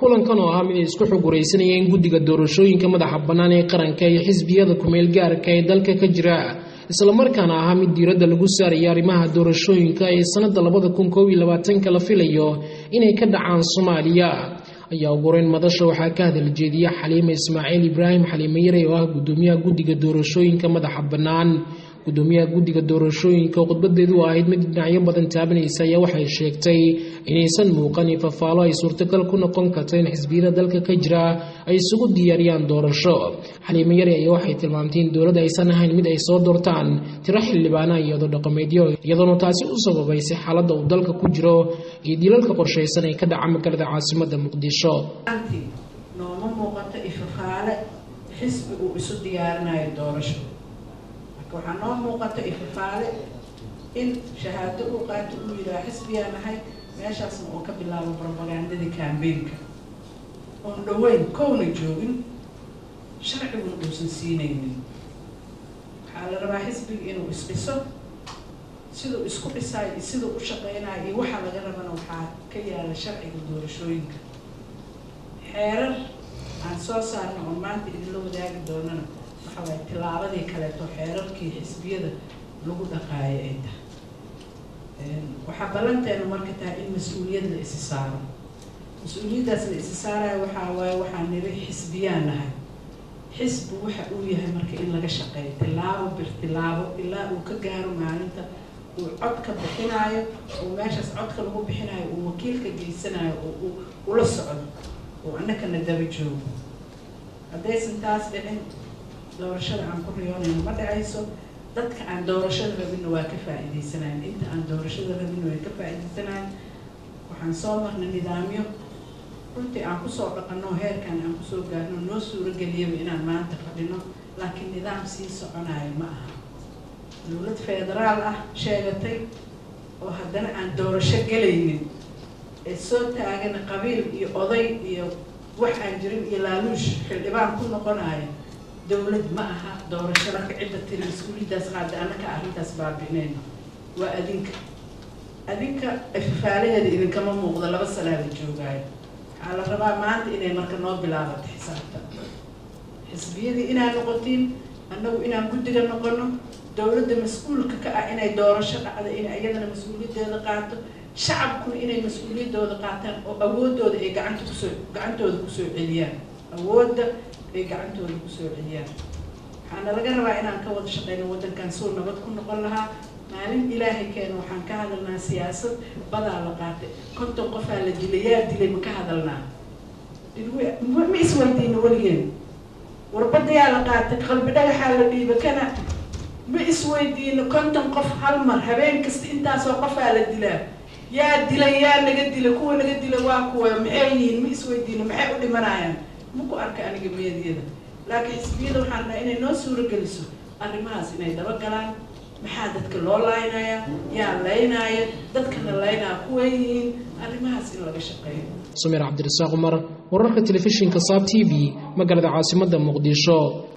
kulankan oo ahaa mid ay isku xuguraysanayeen guddiga doorashooyinka madaxa bannaan ee qaranka iyo xisbiyada kumeel gaarka ee dalka ka jira islamarkaana ahaa mid diiradda lagu saaraya arrimaha doorashooyinka ee sannadda labada kun koob iyo labaatanka la filayo inay ka dhacaan soomaaliya ayaa ugureyn madasha waxaa ka hadal jeediya xaliime ismaaciil ibraahim xaliime yare oo ah guddoomiyaha guddiga doorashooyinka madaxa bannaan gudoomiyaha guddiga doorashooyinka oo khudbadeedu ahayd mid dhinacyo badan taabanaysa ayaa waxay sheegtay inaysan muuqanin fafaalo ay suurtagal ku noqon karto in xisbiyada dalka ka jira ay isugu diyaariyaan doorasho xaliime yare ayaa waxay tilmaamtay in dowladda aysan ahayn mid ay soo doortaan tiro xildhibaana iyado dhaqameedyo iyadoona taasi u sababaysay xaaladda uu dalka ku jiro iyo dilalka qorshaysan ee ka dhaca magaalada caasimadda muqdisho nooma muuqato ifafaale xisbi uu isu diyaarinayo doorasho waxaa noo muuqato ifafaale in shahaado uu qaato uu yidhaha xisbiyaa nahay meeshaasna uu ka bilaabo brobagandadii kambeynka oon dhaweyn kowna joogin sharciguna uusan siinaynin waxaa la rabaa xisbiga inuu isdhiso siduu isku dhisaayo iyo siduu u shaqeynayo iyo waxaa laga rabana waxaa ka yaala sharciga doorashooyinka xeerar aan soo saarno oo maanta idinla wadaagi doonana waxaa waay tilaabadii kaleeto xeerarkii xisbiyada lagu dhaqaayo ay tahay waxaa ballanteena marka tahay in mas-uuliyad la isi saaro mas-uuliyaddaas la isi saarayo waxaa waaye waxaa niri xisbiyaan nahay xisbi waxa uu yahay marka in laga shaqeeyo tilaabo bir tilaabo ilaa uu ka gaaro maalinta uu codka bixinaayo oo meeshaas codka lagu bixinayo uu wakiilka geysanayo oo uu ula socdo oo annakana daba joogo haddaysan taas dhicin doorashada aan ku riyoonayno ma dhacayso dadka aan doorashada rabinna waa ka faa'iidaysanayan inta aan doorashada rabinna way ka faa'iidaysanayan waxaan soo marnay nidaamyo runtii aan kusoo dhaqanno heerkan aan kusoo gaarno noo suurageliyaba inaan maanta fadhino laakiin nidaam sii soconayo ma aha dowlad federaal ah sheegatay oo haddana aan doorasho gelaynin ee soo taagana qabiil iyo oday iyo wax aan jirin iyo laaluush xildhibaan ku noqonayo dowlad ma aha doorashada ka cidda tiri mas-uuliyaddaas qaada annaka arrintaas baabi'inayno waa adinka adinka ifafaalaheeda idinkama muuqdo laba sanaa la joogaayo waxaa la rabaa maanta inay marka noo bilaabato xisaabta xisbiyadii inaad noqotiin annagu inaan guddiga noqono dowladda mas-uulka ka ah inay doorasho dhacdo in iyadana mas-uuliyaddeeda qaato shacabkuna inay mas-uuliyaddooda qaataan oo awoodooda ay gacanta kusoo gacantooda kusoo celiyaan awoodda ay gacantooda kusoo celiyaan waxaana laga rabaa inaan ka wada shaqeyno waddankan suu nabad ku noqon lahaa maalin ilaahay keena waxaan ka hadalnaa siyaasad badaa la qaatay konton qofaa la dilay yaa dilay ma ka hadalnaa ma isweydiino weligeen warbadayaa la qaatay qalbi dhagaxaa la dhiiba kana ma isweydiino konton qof hal mar habeen kasta intaasoo qofaa la dilaa yaa dilay yaa naga dila kuwa naga dila waa kuwa maxay yihiin ma isweydiino maxay u dhimanayaan maku arka aniga meediyada laakiin xisbiyada waxaan dhaha inay noo suuro geliso arrimahaas inay daba galaan maxaa dadka loo laynaya yaa laynaya dadkana laynaa kuwa yihiin arrimahaas in laga shaqeeyo sumeer cabdirasaaq cumar wararka telefishinka saab t v magaalada caasimadda muqdisho